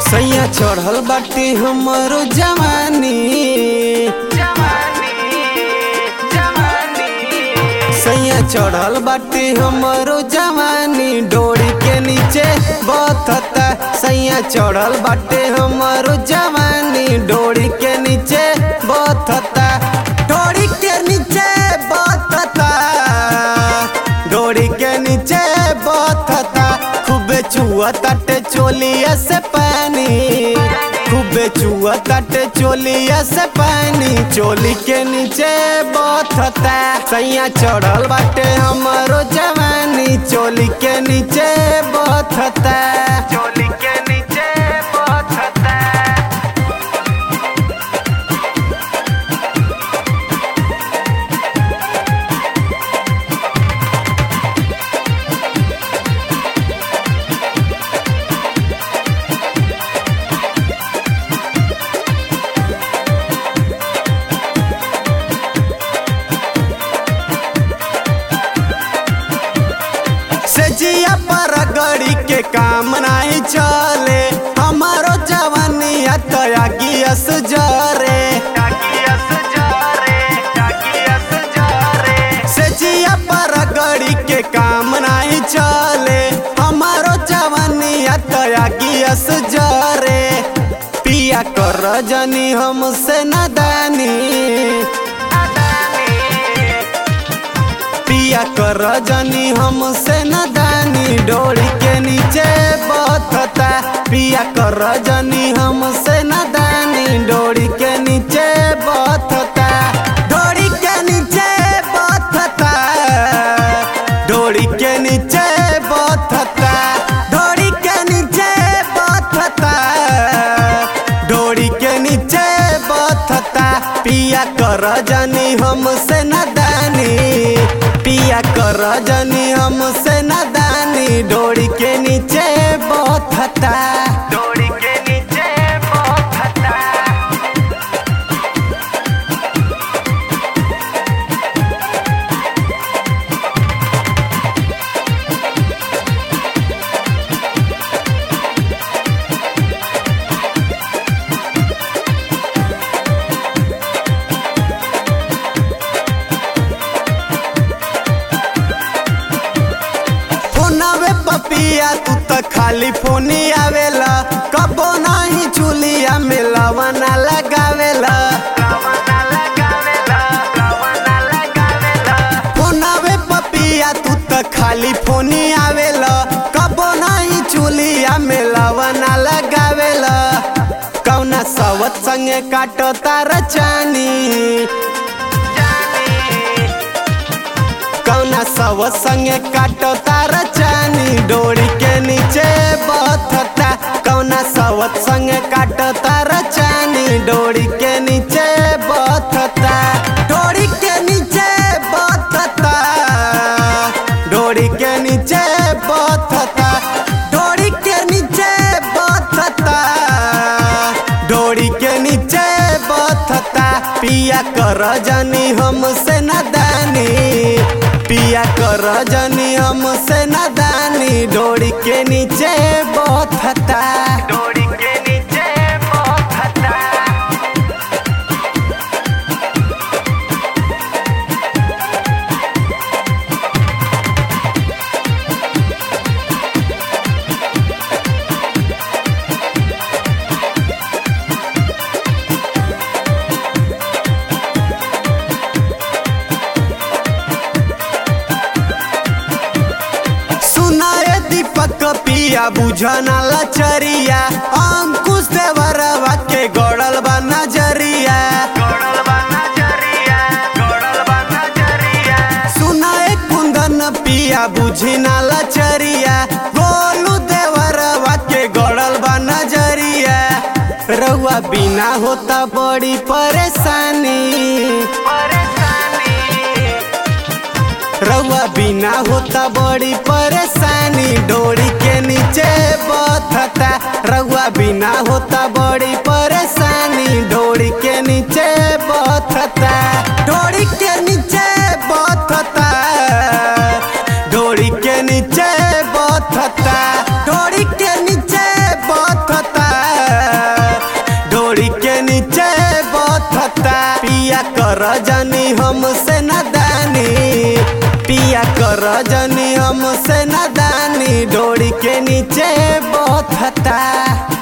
सैया चढ़ल बाटे हमरो जवानी सैया चढ़ल बाटे हमरो जवानी डोरी के नीचे बथता सैया चढ़ल बाटे हमरो जवानी डोरी के नीचे बथता डोरी के नीचे बथता डोरी के नीचे बथता खूबे चुआ ताटे चोलिया से पानी खूबे चुआ ताटे चोलिया से पानी चोली के नीचे बथता सैया चढ़ल बाटे हमरो जवानी चोली के नीचे बथता चोली के नीचे बथता से जिया पर गड़ी के काम नहीं चले हमारो जवानिया तया गियस जरे से जिया पर गड़ी के काम नहीं चले हमारो जवानिया तया गियस जरे पिया कर जनी हमसे नदानी पिया कर जनी हमसे नदानी डोरी के नीचे बथता पिया कर जनी हमसे नदानी डोरी के नीचे बथता डोरी के नीचे बथता डोरी के नीचे बथता डोरी के नीचे बथता डोरी के नीचे बथता पिया कर जनी हमसे नदानी पिया कर जनी हमसे नदानी डोरी के नीचे बथता डोरी के नीचे बथता फोनवे पपिया तू त खाली फोनी आवेला कबो नहीं चुलिया में लवना लगावेला फोनवे पपिया तू त खाली फोनी आवेला कबो नहीं चुलिया में लवना लगावेला कौना सवत संगे काटो तार चानी कौना सब संगे काटो तार चानी डोरी के नीचे बथता कौना सब संगे काटो तार चानी डोरी के नीचे बथता डोरी के नीचे बथता डोरी के नीचे बथता डोरी के नीचे बथता डोरी के नीचे बथता पिया कर जनी हमसे नदानी पिया कर जनी हमसे नदानी डोरी के नीचे बथता डोरी के नीचे बथता सुनाए दीपक पिया बुझना लचरिया अंकुश देवरवा के गड़ल बा नजरिया सुनाए कुंदन पिया बुझना लचरिया गोलू देवरवा के गड़ल बा नजरिया रउआ बिना होता बड़ी परेशानी रउआ बिना होता बड़ी परेशानी डोरी के नीचे बथता रउआ बिना होता बड़ी परेशानी डोरी के नीचे बथता डोरी के नीचे बथता डोरी के नीचे बथता डोरी के नीचे बथता जनी हमसे नदानी पिया कर जनी हमसे नदानी डोरी के नीचे बहुत हता